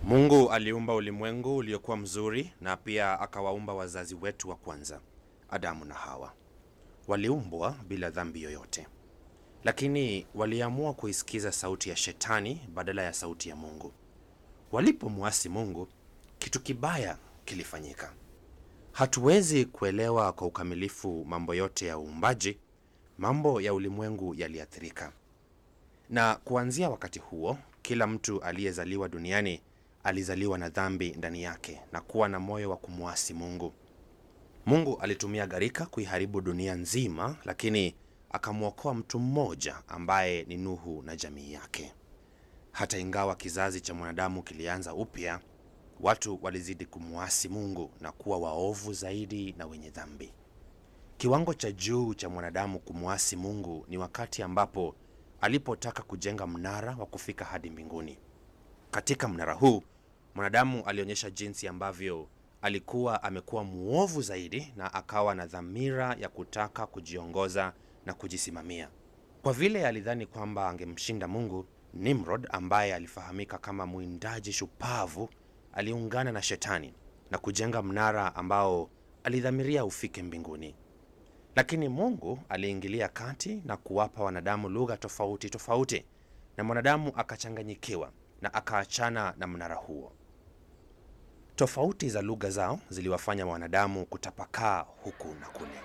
Mungu aliumba ulimwengu uliokuwa mzuri na pia akawaumba wazazi wetu wa kwanza, Adamu na Hawa. Waliumbwa bila dhambi yoyote, lakini waliamua kuisikiza sauti ya Shetani badala ya sauti ya Mungu. Walipomwasi Mungu, kitu kibaya kilifanyika. Hatuwezi kuelewa kwa ukamilifu mambo yote ya uumbaji. Mambo ya ulimwengu yaliathirika, na kuanzia wakati huo, kila mtu aliyezaliwa duniani alizaliwa na dhambi ndani yake na kuwa na moyo wa kumwasi Mungu. Mungu alitumia gharika kuiharibu dunia nzima, lakini akamwokoa mtu mmoja ambaye ni Nuhu na jamii yake. Hata ingawa kizazi cha mwanadamu kilianza upya, watu walizidi kumwasi Mungu na kuwa waovu zaidi na wenye dhambi. Kiwango cha juu cha mwanadamu kumwasi Mungu ni wakati ambapo alipotaka kujenga mnara wa kufika hadi mbinguni. Katika mnara huu mwanadamu alionyesha jinsi ambavyo alikuwa amekuwa mwovu zaidi na akawa na dhamira ya kutaka kujiongoza na kujisimamia. Kwa vile alidhani kwamba angemshinda Mungu, Nimrod ambaye alifahamika kama mwindaji shupavu aliungana na Shetani na kujenga mnara ambao alidhamiria ufike mbinguni. Lakini Mungu aliingilia kati na kuwapa wanadamu lugha tofauti tofauti, na mwanadamu akachanganyikiwa na akaachana na mnara huo. Tofauti za lugha zao ziliwafanya wanadamu kutapakaa huku na kule.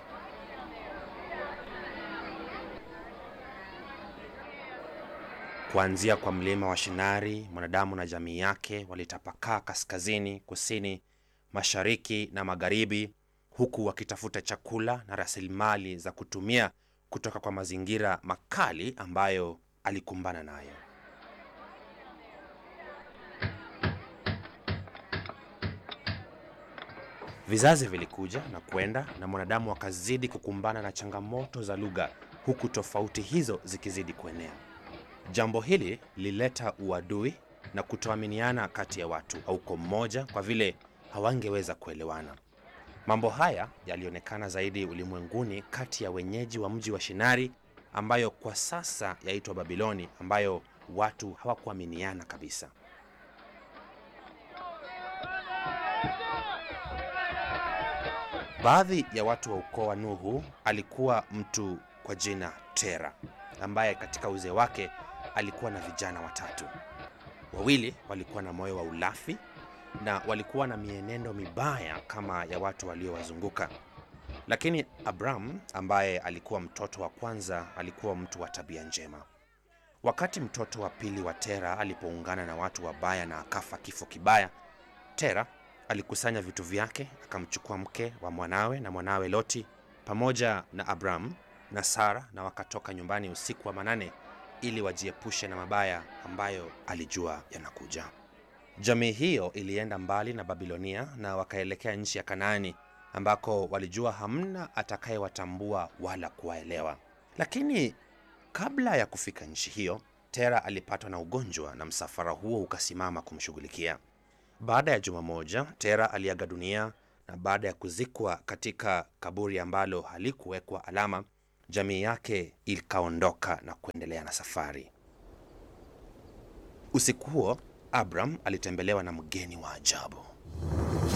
Kuanzia kwa mlima wa Shinari, mwanadamu na jamii yake walitapakaa kaskazini, kusini, mashariki na magharibi, huku wakitafuta chakula na rasilimali za kutumia kutoka kwa mazingira makali ambayo alikumbana nayo. Vizazi vilikuja na kwenda na mwanadamu akazidi kukumbana na changamoto za lugha, huku tofauti hizo zikizidi kuenea. Jambo hili lilileta uadui na kutoaminiana kati ya watu au kwa mmoja, kwa vile hawangeweza kuelewana. Mambo haya yalionekana zaidi ulimwenguni kati ya wenyeji wa mji wa Shinari ambayo kwa sasa yaitwa Babiloni, ambayo watu hawakuaminiana kabisa. Baadhi ya watu wa ukoo wa Nuhu alikuwa mtu kwa jina Tera, ambaye katika uzee wake alikuwa na vijana watatu. Wawili walikuwa na moyo wa ulafi na walikuwa na mienendo mibaya kama ya watu waliowazunguka, lakini Abram ambaye alikuwa mtoto wa kwanza alikuwa mtu wa tabia njema. Wakati mtoto wa pili wa Tera alipoungana na watu wabaya na akafa kifo kibaya, Tera alikusanya vitu vyake akamchukua mke wa mwanawe na mwanawe Loti pamoja na Abram na Sara na wakatoka nyumbani usiku wa manane ili wajiepushe na mabaya ambayo alijua yanakuja. Jamii hiyo ilienda mbali na Babilonia na wakaelekea nchi ya Kanaani ambako walijua hamna atakayewatambua wala kuwaelewa. Lakini kabla ya kufika nchi hiyo, Tera alipatwa na ugonjwa na msafara huo ukasimama kumshughulikia. Baada ya juma moja, Tera aliaga dunia, na baada ya kuzikwa katika kaburi ambalo halikuwekwa alama, jamii yake ikaondoka na kuendelea na safari. Usiku huo Abram alitembelewa na mgeni wa ajabu.